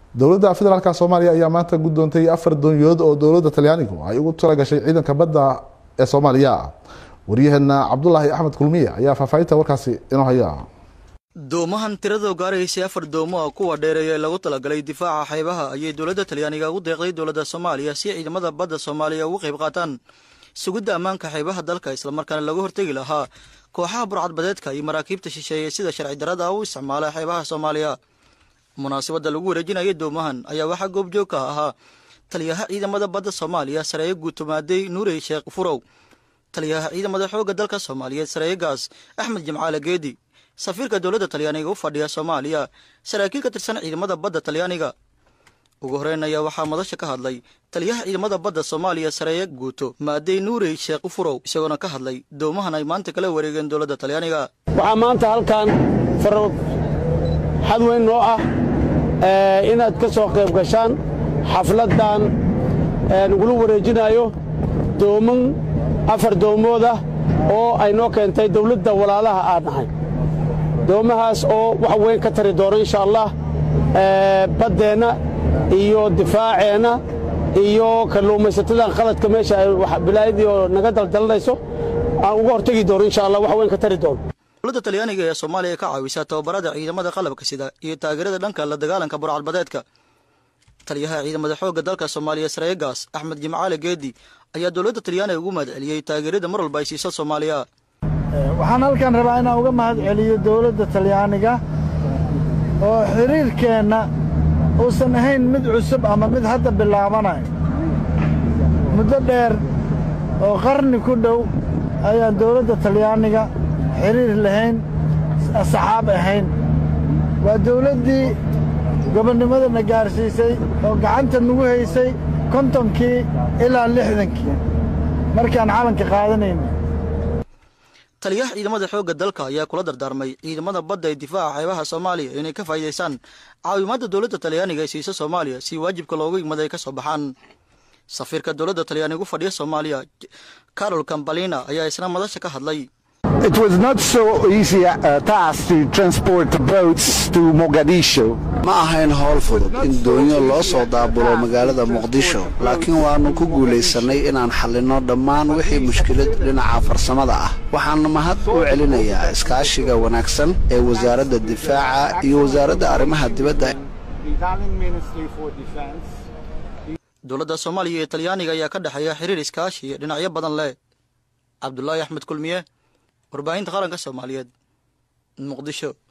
dowladda federaalk soomaaliya ayaa maanta guddoontay afar doonyood oo dowladda talyaanigu ay ugu talagashay ciidanka badda ee soomaaliya waryaheena cabdulaahi axmed kulmiye ayaa faahfaahinta warkaasi inoo haya doomahan tiradoo gaaraysay afar doomo ah kuwa dheereeya ee lagu talagalay difaaca xeebaha ayay dowladda talyaaniga ugu deeqday dowladda soomaaliya si ciidamada badda soomaaliya ugu qayb qaataan sugidda ammaanka xeebaha dalka islamarkaana lagu hortegi lahaa kooxaha burcadbadeedka iyo maraakiibta shisheeye sida sharci darada u isticmaala xeebaha soomaaliya munaasabadda lagu wareejinayay doomahan ayaa waxaa goobjoog ka ahaa taliyaha ciidamada badda soomaaliya sareeye guutumaaday nuurey sheekh furow taliyaha ciidamada xoogga dalka soomaaliyeed sareeyegaas axmed jimcaale geedi safiirka dowladda talyaaniga u fadhiya soomaaliya saraakiil ka tirsan ciidamada badda talyaaniga ugu horeyn ayaa waxaa madasha ka hadlay taliyaha ciidamada badda soomaaliya sareeye guuto maadey nuurey sheekh furow isagoona ka hadlay doomahan ay maanta kala wareegeen dowladda talyaaniga waxaa maanta halkan farod xad weyn noo ah inaad ka soo qayb gashaan xafladdan nagula wareejinaayo dooman afar doomood ah oo ay noo keentay dawladda walaalaha aan nahay doomahaas oo wax weyn ka tari doono insha allah baddeenna iyo difaaceenna iyo kalluumaysatadan qaladka meesha ay bilaayadii oo naga daldalanayso aan uga hortegi doono insha allah wax weyn ka tari doono dowladda talyaaniga ee soomaaliya ka caawisa tababarada ciidamada qalabka sida iyo taageerada dhanka la dagaalanka burcadbadeedka taliyaha ciidamada xoogga dalka soomaaliya sareegaas axmed jimcaale geedi ayaa dowladda talyaaniga ugu mahad celiyey taageerada mar walba ay siiso soomaaliya waxaan halkan rabaa inaan uga mahad celiyo dowladda talyaaniga oo xiriirkeenna uusan ahayn mid cusub ama mid hadda bilaabanayo muddo dheer oo qarni ku dhow ayaan dowladda talyaaniga xiriir lahayn asxaab ahayn waa dawladdii gobonnimadana gaarsiisay oo gacanta nagu haysay kontonkii ilaa lixdankii markaan calanka qaadanayna taliyaha ciidamada xoogga dalka ayaa kula dardaarmay ciidamada badda ee difaaca xeebaha soomaaliya inay ka faa'iidaystaan caawimaadda dowladda talyaaniga ay siiso soomaaliya si waajibka loogu yimid ay ka soo baxaan safiirka dowladda talyaaniga u fadhiya soomaaliya carol cambalina ayaa isna madasha ka hadlay It was not so easy a task to transport boats to Mogadishu. ma ahayn howl fudud in doonyo loo soo daabulo magaalada muqdisho laakiin waannu ku guulaysannay inaan xallinno dhammaan wixii mushkilad dhinaca farsamada ah waxaan mahad u celinayaa iskaashiga wanaagsan ee wasaaradda difaaca iyo wasaaradda arrimaha dibadda dowladda soomaaliya iyo talyaaniga ayaa ka dhexeeya xiriir iskaashi iyo dhinacyo badan leh cabdulaahi axmed kulmiye warbaahinta qaranka soomaaliyeed muqdisho